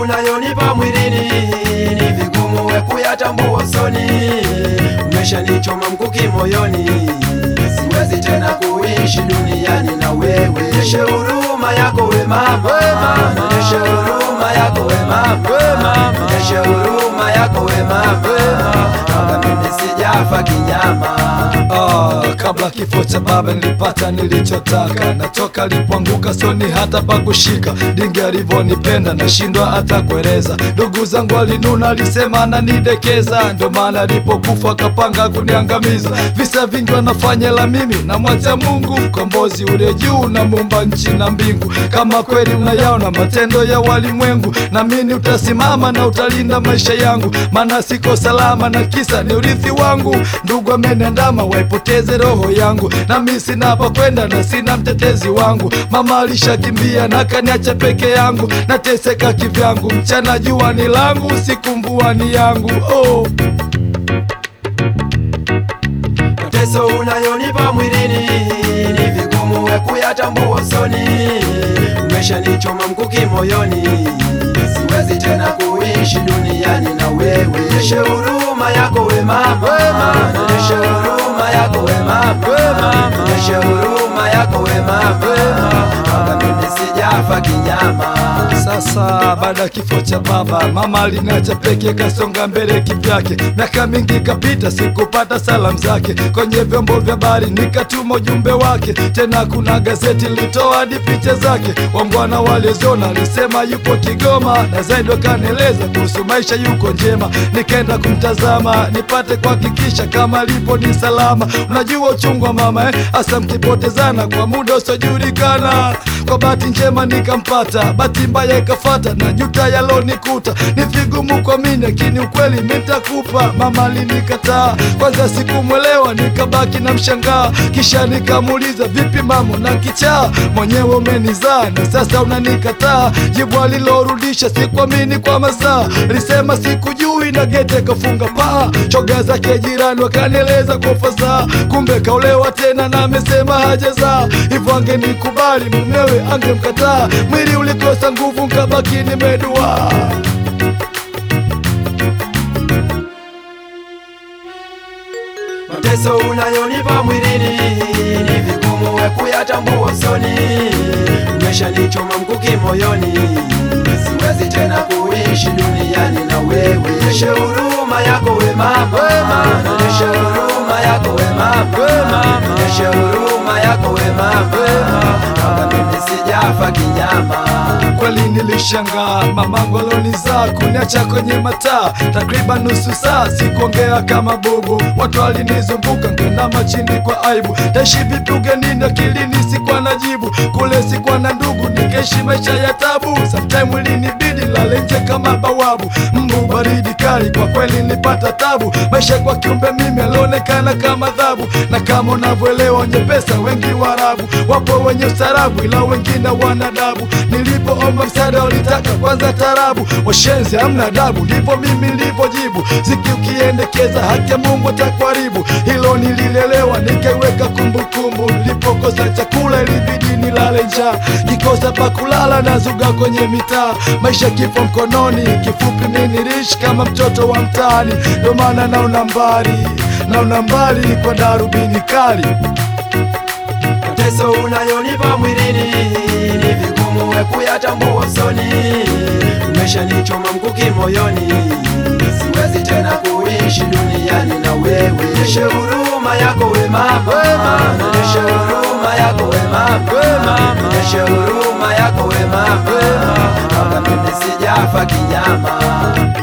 unayonipa mwilini ni vigumu we kuyatambua usoni, umeshanichoma mkuki moyoni, siwezi tena kuishi duniani na wewe. Nyeshe huruma yako we mama, nyeshe huruma yako we mama, nyeshe huruma yako we mama, kama mimi sijafa kinyama. Ah, kabla kifo cha baba nilipata nilichotaka, natoka alipoanguka soni hata pakushika. Dingi alivyonipenda nashindwa hata kueleza. Ndugu zangu alinuna, alisema ananidekeza, ndo maana alipokufa akapanga kuniangamiza. Visa vingi wanafanya, la mimi namwacha Mungu, mkombozi ule juu na muumba nchi na mbingu. Kama kweli unayaona matendo ya walimwengu, namini utasimama na utalinda maisha yangu, maana siko salama na kisa ni urithi wangu. Ndugu ameniandama waipoteze roho yangu, nami sina pa kwenda na sina mtetezi wangu. Mama alishakimbia na kaniacha peke yangu, nateseka kivyangu. Mchana jua ni langu, usiku mvua ni yangu. Oh. Mateso unayonipa mwilini ni vigumu we kuyatambua usoni, umeshanichoma mkuki moyoni, siwezi tena kuishi duniani na wewe. Nyeshe huruma yako we mama, nyeshe huruma yako we mama, nyeshe huruma yako we mama, kama mimi sijafa kinyama. Sasa baada ya kifo cha baba, mama aliniacha peke, kasonga mbele kivyake. Miaka mingi ikapita, sikupata salamu zake. Kwenye vyombo vya habari nikatuma ujumbe wake, tena kuna gazeti lilitoa hadi picha zake. Wangwana waliozona alisema yupo Kigoma, na zaidi wakanieleza kuhusu maisha yuko njema. Nikaenda kumtazama nipate kuhakikisha kama alipo ni salama. Unajua uchungu wa mama eh, hasa mkipotezana kwa muda usiojulikana. Kwa bahati njema nikampata, bahati mbaya ikafata na juta yalonikuta. Ni vigumu kuamini, lakini ukweli nitakupa. Mama alinikataa kwanza, sikumwelewa nikabaki na mshangaa, kisha nikamuuliza vipi mama, na kichaa mwenyewe umenizaa na sasa unanikataa? Jibu alilorudisha sikuamini kwa masaa, lisema sikujui na gete kafunga paa. Choga zake jirani wakanieleza kwa fasaha, kumbe kaolewa tena na amesema hajazaa. Hivyo angenikubali mumewe angemkataa, mwili ulikosa nguvu nkabaki nimedua. Mateso unayonipa mwilini ni vigumu we kuyatambua usoni, umeshanichoma mkuki moyoni, siwezi tena kuishi duniani na wewe. Nyeshe huruma yako we mama, nyeshe huruma yako we mama, nyeshe huruma yako we mama, kama mimi sijafa kinyama. Kweli nilishangaa mamangu alonizaa kuniacha kwenye mataa takriban nusu saa, sikuongea kama bubu. Watu walinizunguka ngenama chini kwa aibu, taishi vipi ugenini? Akilini sikuwa na jibu, kule sikuwa na ndugu, nikaishi maisha ya tabu. Sometime ilinibidi lale nje kama bawabu, mbu baridi kali, kwa kweli nilipata tabu. Maisha kwa kiumbe mimi alionekana kama adhabu, na kama unavyoelewa wenye pesa wengi Waarabu, wapo wenye ustarabu, ila wengine wanadabu. Nilipoomba msaada walitaka kwanza tarabu, washenzi hamna adabu, ndipo mimi nilivyojibu. Ziki ukiendekeza haki ya Mungu atakuharibu, hilo nililelewa nikaiweka kumbukumbu. Nilipokosa chakula ilibidi nilale njaa, kikosa pa kulala nazuga kwenye mitaa, maisha kifo mkononi. Kifupi mimi niliishi kama mtoto wa mtaani, ndio maana naona mbali, naona mbali kwa darubini kali. Mateso unayonipa mwilini ni vigumu we kuyatambua usoni, umeshanichoma mkuki moyoni, siwezi tena kuishi duniani na wewe. Nyeshe huruma yako we mama, nyeshe huruma yako we mama, nyeshe huruma yako we mama, kama mimi sijafa kinyama.